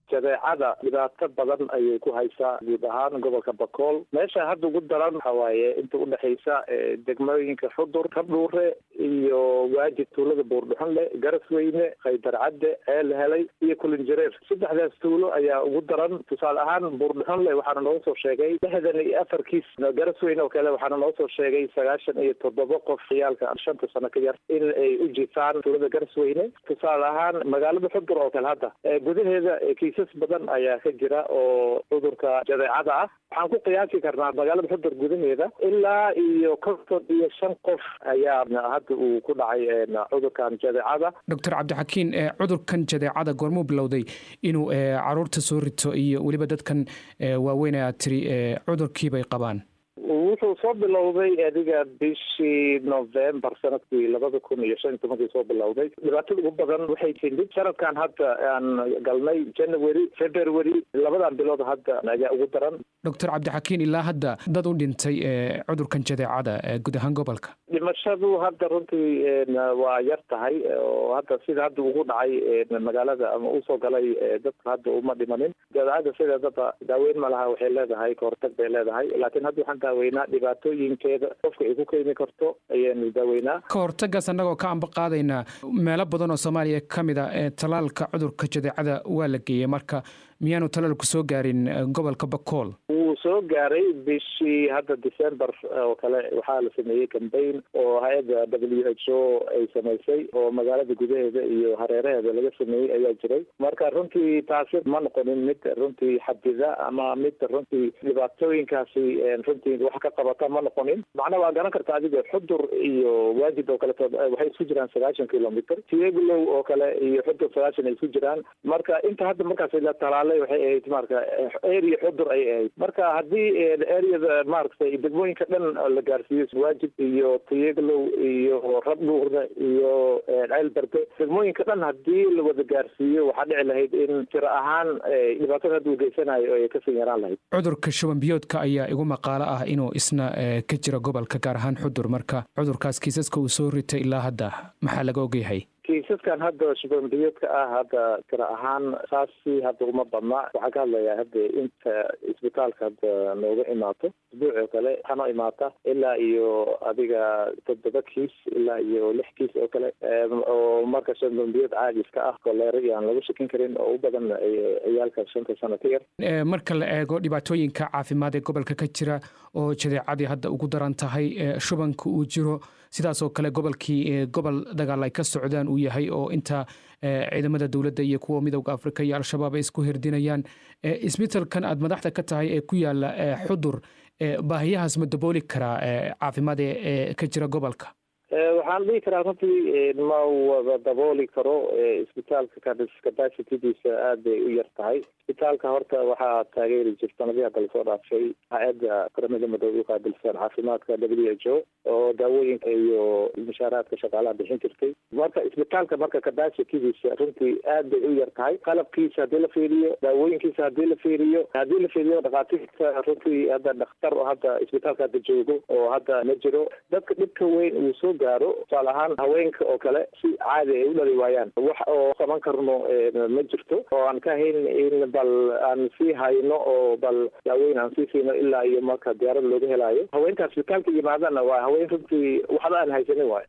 jadeecada dhibaato badan ayay ku haysaa guud ahaan gobolka bakool meesha hadda ugu daran waxa waaye inta udhexaysa degmooyinka xudur kabdhuure iyo waajid tuulada buurdhuxunle garasweyne khaydarcadde ceel helay iyo kulinjareer saddexdaas tuulo ayaa ugu daran tusaale ahaan buurdhuxunle waxaana nooga soo sheegay lixdan iyo afar kiis garasweyne oo kale waxaana nooga soo sheegay sagaashan iyo toddoba qof ciyaalka shanta sano ka yar in ay u jiifaan tuulada garasweyne tusaale ahaan magaalada xudur oo kale hadda gudaheeda kiisas badan ayaa ka jira oo cudurka jadeecada ah waxaan ku qiyaasi karnaa magaalada xudur gudaheeda ilaa iyo konton iyo shan qof ayaa hadda uu ku dhacay cudurkan jadeecada doctor cabdixakiin cudurkan jadeecada goormuu bilowday inuu caruurta soo rito iyo weliba dadkan waaweyn aad tiri cudurkiibay qabaan wuxuu soo bilowday adiga bishii november sanadkii labada kun iyo shan iyo tobankii soo bilowday dhibaatada ugu badan waxay timid sanadkan hadda aan galnay january february labadan bilood hadda ayaa ugu daran doctor cabdixakiin ilaa hadda dad u dhintay cudurkan jadeecada guud ahaan gobolka dhimashadu hadda runtii waa yar tahay oo hadda sida hadda ugu dhacay magaalada ama usoo galay dadka hadda uma dhimanin jadeecada sideedaba daaweyn ma laha waxay leedahay kahortag bay leedahay laakiin hadda waxaan daaweynaa dhibaatooyinkeeda qofka ay ku keeni karto ayaanu daaweynaa ka hortagaas annagoo ka amba qaadaynaa meelo badan oo soomaaliya ka mid a ee talaalka cudurka jadeecada waa la geeyey marka miyaanu talaalku soo gaarin gobolka bakool wuu soo gaaray bishii hadda december oo kale waxaa la sameeyey cambaign oo hay-adda w h o ay samaysay oo magaalada gudaheeda iyo hareeraheeda laga sameeyey ayaa jiray marka runtii taasi ma noqonin mid runtii xadida ama mid runtii dhibaatooyinkaasi runtii wax ka qabata ma noqonin macnaa waa garan karta adiga xudur iyo waajid oo kaleto waxay isku jiraan sagaashan kilomitr tieglow oo kale iyo xudur sagaashan ay isku jiraan marka inta hadda markaas la talaalay waxay ahayd marka area xudur ay ahayd marka haddii areada maaragtay degmooyinka dhan la gaarsiiyo waajib iyo tiyeglow iyo rabdhuurda iyo ceel berde degmooyinka dhan haddii la wada gaarsiiyo waxaa dhici lahayd in tiro ahaan dhibaatada hadda uu geysanayo ay kasii yaraan lahayd cudurka shuban biyoodka ayaa igu maqaalo ah inuu isna ka jira gobolka gaar ahaan xudur marka cudurkaas kiisaska uu soo ritay ilaa hadda maxaa laga ogyahay kiisaskan hadda shubanbiyoodka ah hadda tiro ahaan saasi hadda uma badna waxaan ka hadlayaa hadda inta isbitaalka hadda nooga imaato isbuuc oo kale waxaa noo imaata ilaa iyo adiga toddoba kiis ilaa iyo lix kiis oo kale oo marka shubanbiyood caadi iska ah koleero iyo aan lagu shakin karin oo u badan ciyaalka shanta sano ka yar marka la eego dhibaatooyinka caafimaad ee gobolka ka jira oo jadeecadii hadda ugu daran tahay shubanka uu jiro sidaas oo kale gobolkii gobol dagaal ay ka socdaan uu yahay oo inta ciidamada dowladda iyo kuwa midowda afrika iyo al-shabaab ay isku hirdinayaan isbitalkan aad madaxda ka tahay ee ku yaala xudur baahiyahaas ma dabooli karaa caafimaad ee ka jira gobolka waxaan dhihi karaa runtii ma wada dabooli karo isbitaalka capacitidiisa aad bay u yar tahay isbitaalka horta waxaa taageeri jir sanadii hadda lasoo dhaafay hay-adda qaramada madoobe uqaabilsan caafimaadka w h o oo daawooyinka iyo mushaaraadka shaqaalaha bixin jirtay marka isbitaalka marka capacitidiisa runtii aad bay u yar tahay qalabkiisa haddii la fiiriyo daawooyinkiisa haddii la fiiriyo haddii la fiiriyo dhakhaatiirta runtii hadda dhakhtar oo hadda isbitaalka hadda joogo oo hadda ma jiro dadka dhibka weyn uu soo gaaro tusaale ahaan haweenka oo kale si caadi ay u dhali waayaan wax oo qaban karno ma jirto oo aan ka hayn in bal aan sii hayno oo bal daaweyn aan sii siino ilaa iyo marka diyaarada looga helaayo haweenka isbitaalka yimaadana waa haween runtii waxba aan haysanin waayo